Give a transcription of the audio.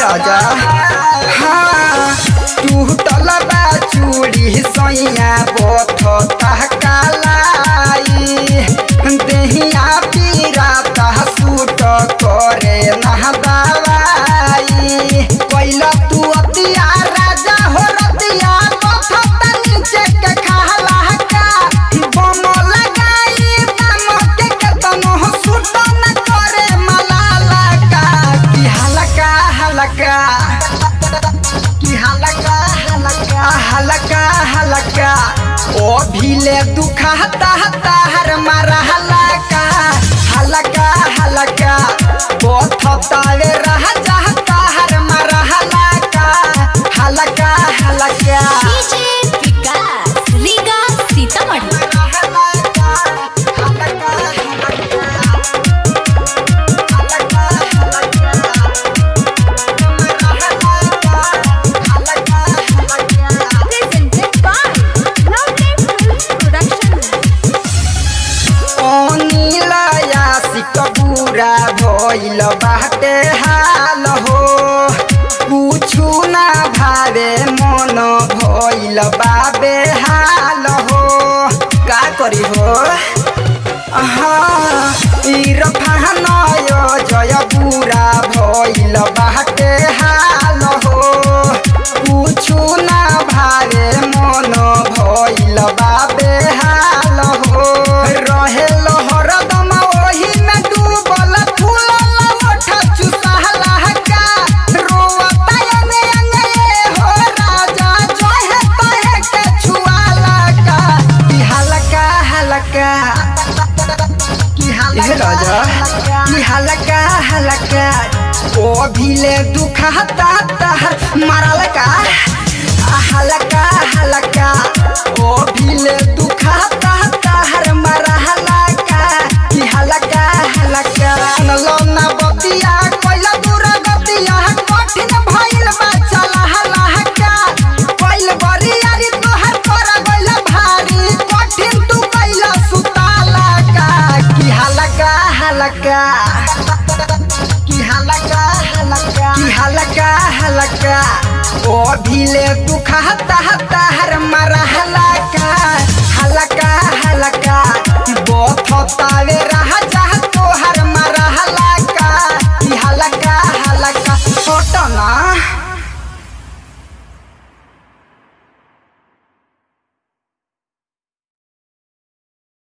राजा हाँ टूटल बा चूड़ी सैया बोथ तहकालाई देहिया पीराता सूट करे नह दवाई कैला तू अतिया राजा हो रतिया बोथ नीचे के खाला का बम लगाई बम के केतनो सूट न करे मलाला का की हलका हलका की हलका हलका हलका हलका ओ भीले दुखा हता हर मारा हलका हलका हलका बोथतावे रह जाता हर मारा हलका हलका हलका डीजे विकास रीगा सीतामढ़ी हलका हलका हलका हलका presented by Lovely Films Production. अनिलया सिकबुरा भइल बाटे हाल हो कुछु ना भावे मन भइल बाबे हाल हो का करी हो इरफान जय बुरा भइल बाटे हाल हो कुछु ना भावे मन भइल बाबे हाल हो रहे हरदम ओही में डूबल फूलल ओठ चुसहला का रोवता अंगे अंगे हो राजा जोहे तहे के छुआला का की हलका हलका की हलका राजा की हलका हलका ओ भीले दुखता तहर मरल का हलका हलका ओ भीले दुखता तहर मरहला का की हलका हलका नलना बतिया कोइला दूरा गतिया कठिन भइल बा चला हलका कोइल बरियारी तोहर पर गइल भारी कठिन तू कइला सुताला का की हलका हलका की हलका हलका की हलका हलका ओ भीले दुखता हर मर